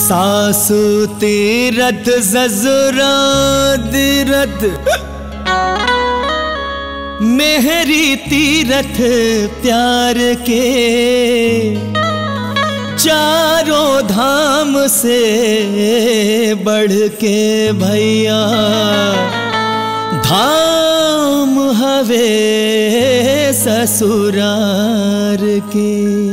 सासु तीरथ ससुरा तीरथ मेहरी तीरथ प्यार के चारों धाम से बढ़ के भैया धाम हवे ससुरार के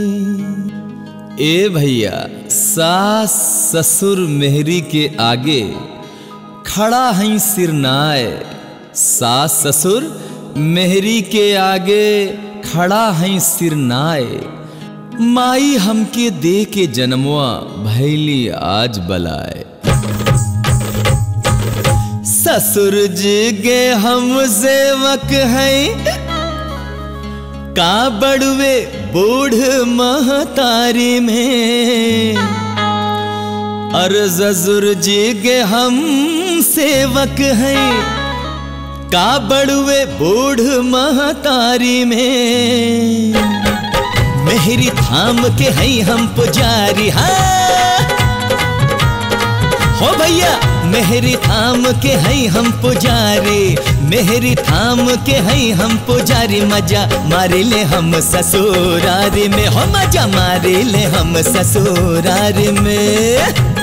ए भैया सास ससुर मेहरी के आगे खड़ा है सिरनाए सास ससुर मेहरी के आगे खड़ा है सिरनाए माई हमके दे के जन्मवा भैली आज बलाए ससुर जी गे हम सेवक हैं का बड़वे बूढ़ महतारी में और ससुर जी गे हम सेवक हैं का बड़वे बूढ़ महतारी में मेहरी थाम के हैं हम पुजारी हाँ हो भैया मेहरी थाम के हैं हम पुजारी मेहरी थाम के हैं हम पुजारी मजा मारे ले हम ससुरारी में हो मजा मारे ले हम ससुरारी में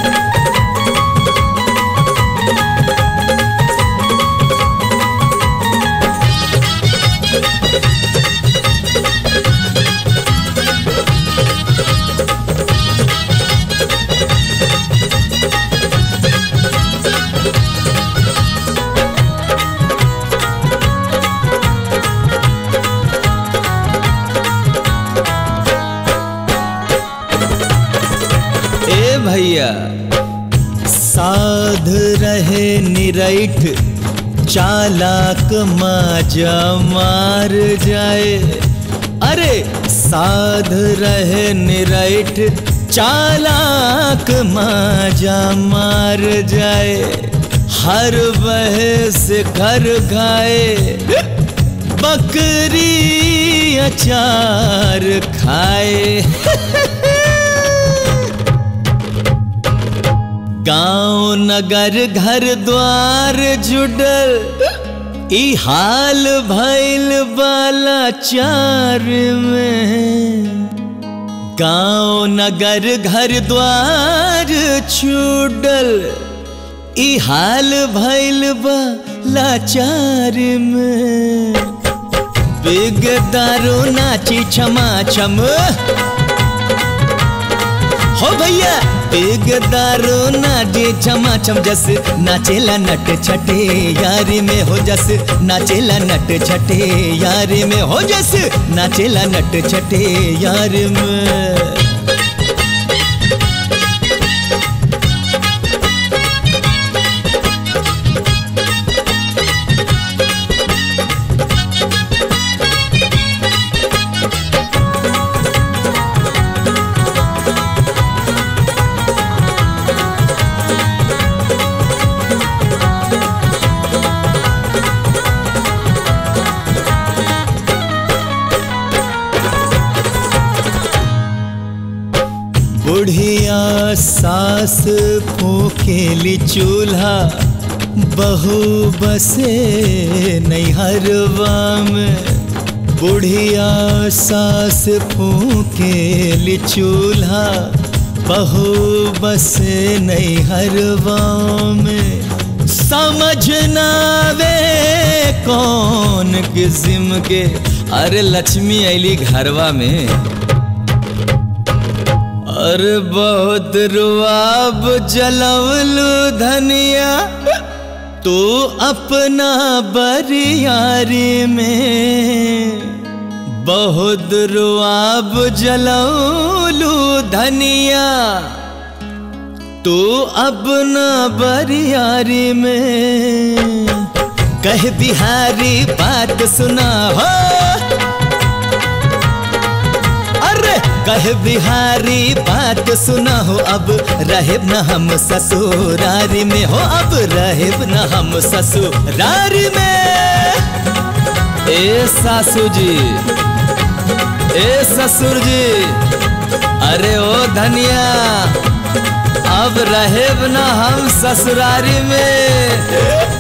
ए भैया साध रहे निरैठ चालाक माजा मार जाए अरे साध रहे निरैठ चालाक माजा मार जाए हर वह से घर गाए बकरी अचार खाए गांव नगर घर द्वार जुडल ई हाल भैल बाला चार में गांव नगर घर द्वार छुडल ई हाल भैल बाला चार में बिग दारू नाची क्षमा छम हो भैया बिग दारू नाचे क्षमा छम जस नाचेला नट छटे यारी में हो जस नाचेला नट छटे यारी में हो जस नाचेला नट छटे यार में बुढ़िया सास फूकेली चूल्हा बहू बसे नैहरवा में बुढ़िया सास फूकेली चूल्हा बहू बसे नैहरवा में समझ नावे कौन किस्म के अरे लक्ष्मी ऐली घरवा में और बहुत रुआब जलवलू धनिया तू अपना बरियारी में बहुत रुआब जलवलू धनिया तू अपना बरियारी में कह बिहारी बात सुना हो अरे कह बिहारी बात सुना हो अब रहेब न हम ससुरारी में हो अब रहेब न हम ससुरारी में ए सासू जी ए ससुर जी अरे ओ धनिया अब रहे ना हम ससुरारी में